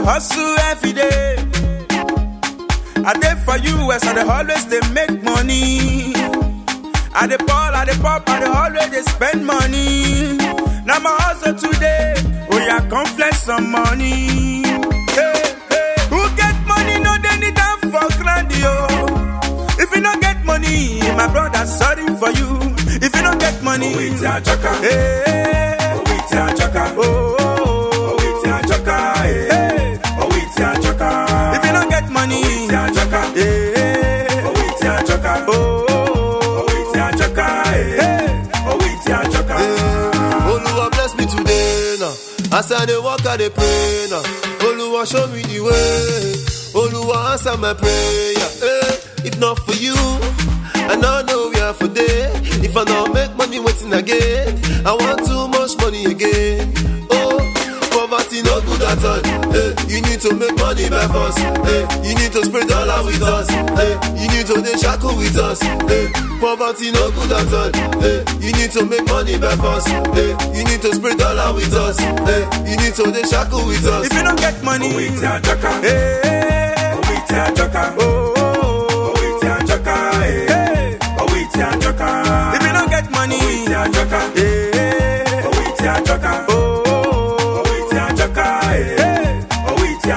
hustle every day. I dey for you as I dey always dey make money. I dey ball, I dey pop, I dey always dey spend money. Now my hustle today, oh yeah, come flex some money. Hey, hey. Who get money no dey need am for grand yo. If you no get money, my brother sorry for you. If you no get money, Oh, it's a chaka. hey, Oh, it's a chaka. oh, oh, Oh, oh, it's a chaka. eh. hey. Oh, it's a chaka. If you no get money, It's a chaka. hey, Oh, it's a chaka. oh, oh, Oh, it's a chaka. eh. hey. Oh, it's a chaka. Oluwa bless me today now. As I dey walk, I dey pray now. Oluwa show me the way. Oluwa answer my prayer. Eh, if not for you, I no know where for day. If I not make money, waiting again. I want too much money again. Oh, poverty no good at all. Eh, you need to make money by force. Eh, you need to spread dollar with us. Eh, you need to dey shackle with us. Eh, poverty no good at all. Eh, you need to make money by force. Eh, you need to spread dollar with us. Eh, you need to dey shackle with us. If you no get money, Oh, it's a chaka. hey, Oh, it's a chaka. oh, oh, oh, Oh, it's a chaka. eh. hey. Oh, it's a chaka. If you no get money, It's a chaka. hey, Oh, it's a chaka. oh, oh, Oh, oh, it's a chaka. eh. hey. Oh, it's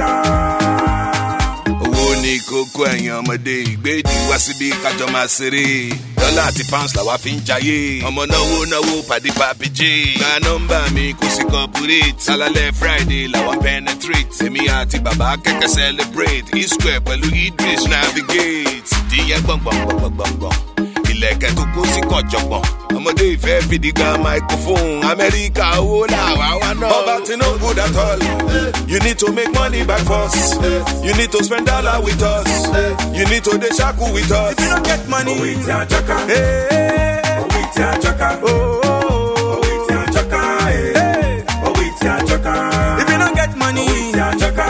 a chaka. owó ní kókó ẹ̀yìn ọmọdé ìgbéjì wá síbi kájọ máa ṣeré dọ́là àti pounds làwa fi ń jayé ọmọ náwó náwó pàdé pàbíjì gba nọ́mbà mi kò sí corporate sálálẹ̀ friday làwa penetrate èmi àti bàbá kẹ́kẹ́ celebrate e-square pẹ̀lú idris navigate díẹ̀ gbọ̀ngbọ̀ngbọ̀ngbọ̀ngbọ̀n ilẹ̀kẹ̀ tó kó sí kọ̀jọ̀gbọ̀n ọmọdé ìfẹ́ fìdí gan microphone amẹ́ríkà owó làwa wá náà. poverty no good at all you need to make money by force you need to spend dollar with us you need to dey shackle with us. If you no get money, Oh, it's a chaka. hey, Oh, it's a chaka. oh, oh, oh, Oh, it's a chaka. eh. hey. Oh, it's a chaka. If you no get money, It's a chaka.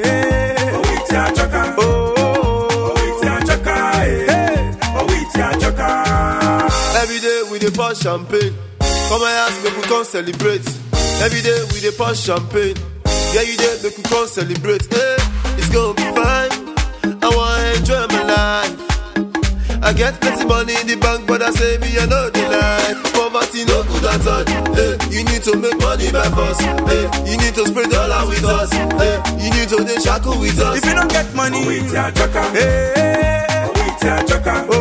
hey, Oh, it's a chaka. oh, oh, oh, Oh, it's a chaka. eh. hey. Oh, it's a chaka. Every day we dey pour champagne. Come my house, make we come celebrate. Every day we dey pour champagne. Yeah, you dey make we come celebrate. Hey, it's gonna be fine. I wanna enjoy my life. I get plenty money in the bank, but I say me I know the lie. Poverty no good at all. Hey, you need to make money by force. Hey, you need to spread dollar with us. Hey, you need to dey shackle with us. If you no get money, Oh, it's a chaka. hey, Oh, it's a chaka. oh,